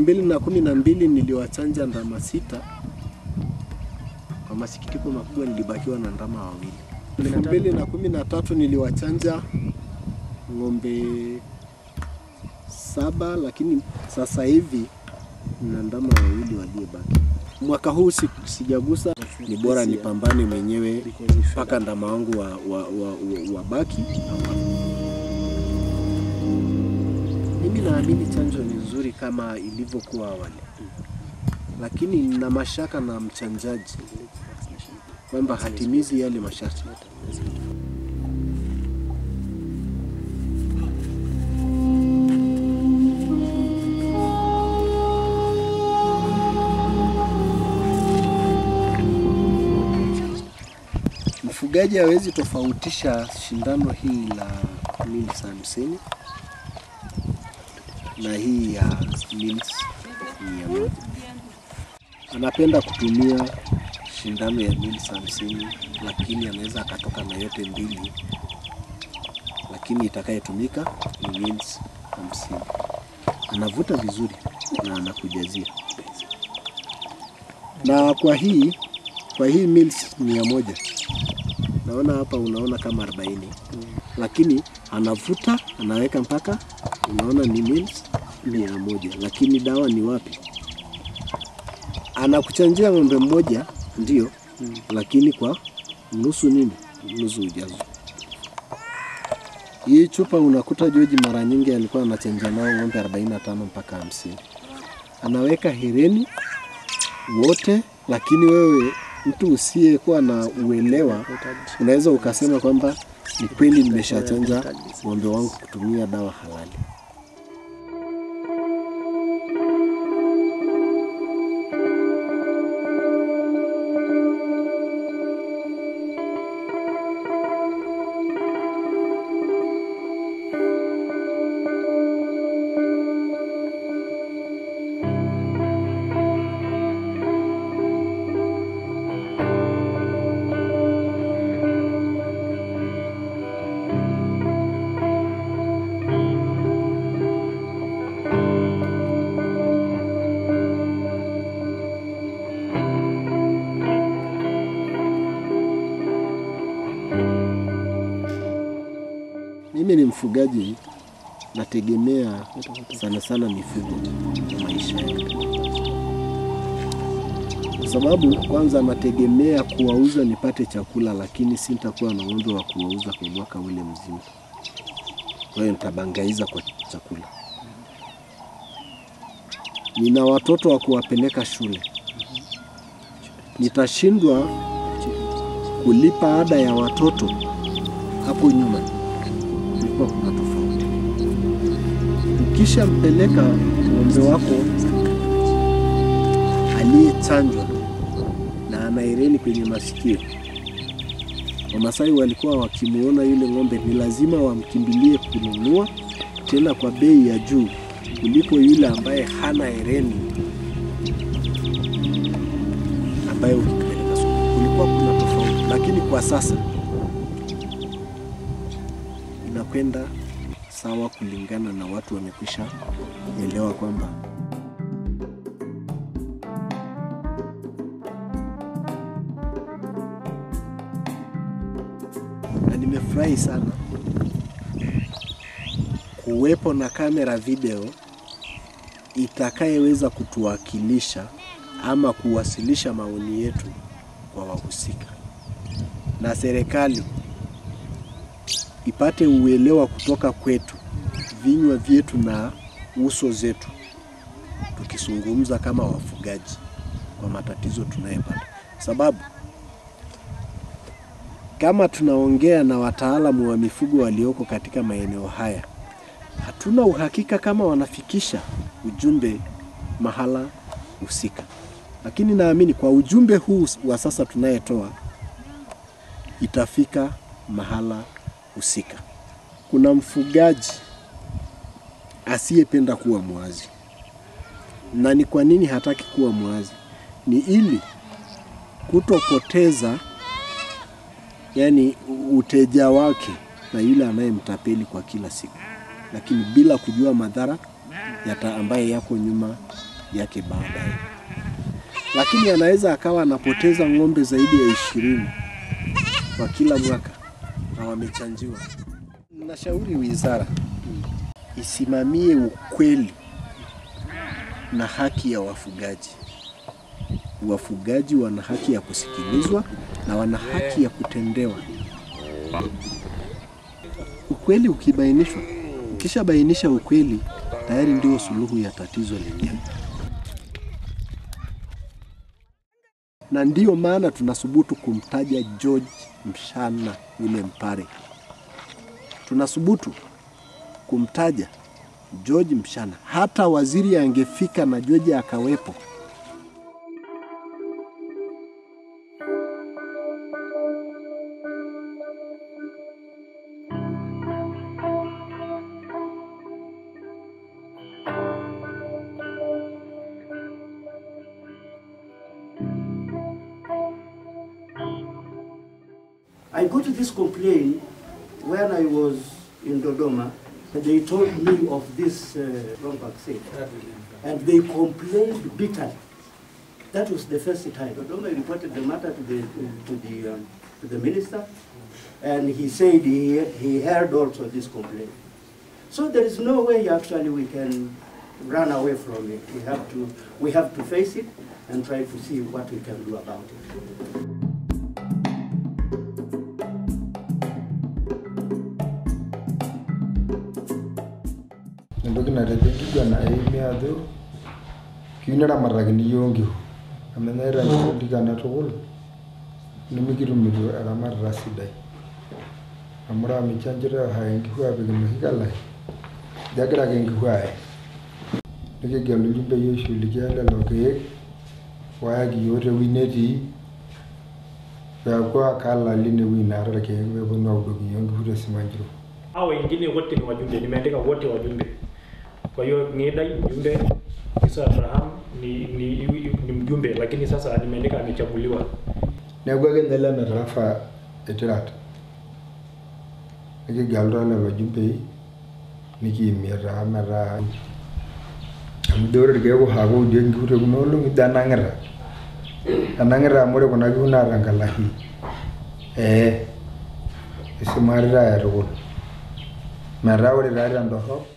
mbili na kumi na mbili niliwachanja ndama sita. Kwa masikitiko makubwa nilibakiwa na ndama wawili. elfu mbili na kumi na tatu niliwachanja ng'ombe saba, lakini sasa hivi na ndama wawili waliobaki. Mwaka huu si, sijagusa, ni bora nipambane mwenyewe mpaka ndama wangu wa, wa, wa, wa, wabaki. Mimi naamini chanjo ni nzuri kama ilivyokuwa awali, lakini nina mashaka na mchanjaji kwamba hatimizi yale masharti. Mfugaji hawezi tofautisha shindano hii la Mills hamsini na hii ya Mills mia moja. Anapenda kutumia shindano ya Mills hamsini, lakini anaweza akatoka na yote mbili, lakini itakayetumika ni Mills hamsini. Anavuta vizuri na anakujazia. Na kwa hii kwa hii Mills mia moja naona hapa unaona kama 40 lakini anavuta anaweka mpaka unaona ni mils mia moja lakini dawa ni wapi? Anakuchanjia ng'ombe mmoja ndio, lakini kwa nusu nini, nusu ujazo. Hii chupa unakuta Joji mara nyingi alikuwa anachanja nao ng'ombe 45 mpaka 50. Anaweka hereni wote, lakini wewe mtu usiyekuwa na uelewa unaweza ukasema kwamba ni kweli nimeshachanja ng'ombe wangu kutumia dawa halali. Mimi ni mfugaji, nategemea sana sana mifugo kwa maisha yangu, kwa sababu kwanza nategemea kuwauza nipate chakula, lakini sintakuwa na ng'ombe wa kuwauza kwa mwaka ule mzima. Kwa hiyo nitabangaiza kwa chakula. Nina watoto wa kuwapeleka shule, nitashindwa kulipa ada ya watoto hapo nyuma kulikuwa kuna tofauti. Ukishampeleka ng'ombe wako aliyechanjwa na ana hereni kwenye masikio, Wamasai walikuwa wakimuona yule ng'ombe ni lazima wamkimbilie kununua, tena kwa bei ya juu kuliko yule ambaye hana hereni, ambaye ukipeleka sokoni. Kulikuwa kuna tofauti, lakini kwa sasa inakwenda sawa kulingana na watu wamekwisha elewa kwamba na nimefurahi sana kuwepo na kamera video itakayeweza kutuwakilisha ama kuwasilisha maoni yetu kwa wahusika na serikali ipate uelewa kutoka kwetu, vinywa vyetu na uso zetu, tukizungumza kama wafugaji kwa matatizo tunayopata, sababu kama tunaongea na wataalamu wa mifugo walioko katika maeneo haya, hatuna uhakika kama wanafikisha ujumbe mahala husika, lakini naamini kwa ujumbe huu wa sasa tunayetoa itafika mahala husika. Kuna mfugaji asiyependa kuwa mwazi, na ni kwa nini hataki kuwa mwazi? Ni ili kutopoteza yani uteja wake na yule anayemtapeli kwa kila siku, lakini bila kujua madhara yata ambaye yako nyuma yake baadaye, lakini anaweza akawa anapoteza ng'ombe zaidi ya ishirini kwa kila mwaka na wamechanjiwa. Nashauri wizara isimamie ukweli na haki ya wafugaji. Wafugaji wana haki ya kusikilizwa na wana haki ya kutendewa. Ukweli ukibainishwa, ukishabainisha ukweli, tayari ndio suluhu ya tatizo lenyewe. Na ndiyo maana tunasubutu kumtaja George Mshana yule Mpare, tunasubutu kumtaja George Mshana. Hata waziri angefika na George akawepo, I got this complaint when I was in Dodoma. and They told me of this uh, wrong vaccine, and they complained bitterly. That was the first time. Dodoma reported the matter to the to the um, to the minister, and he said he he heard also this complaint. So there is no way actually we can run away from it. We have to we have to face it and try to see what we can do about it. entoki natejo enkiguana eimi ajo kiyieu neramatakini yiok nkishu amu enyaita nkishu katukul nimikitumito eramatata sidai amu ore amu ichanjito aya nkishu apik enoshi kalai ijo egira ake nkishu aaye nikigelu ilchumbei oishughulikia lelo keek oyaki yiok tewueji netii peeku akalali inewueji naata irkeek peeponu audoki yiok nkishu tesimanjiro hao wengine wote ni wajumbe, nimeandika wote wajumbe. Kwa hiyo Ng'idai mjumbe, Isa Abraham ni, ni, ni mjumbe, lakini sasa nimeandika amechaguliwa. neeku ake ninye lena tarafa etirat nikigelutua lelo jumbei nikiimie taa metaa amu ijo ore irkeek oshi oudieki nkishu tekuna olong'i ijo enang'ita enang'ita amu ore kuna kishu naata nkalashi ee isimarita aya tukul metaa ore taa tendorrop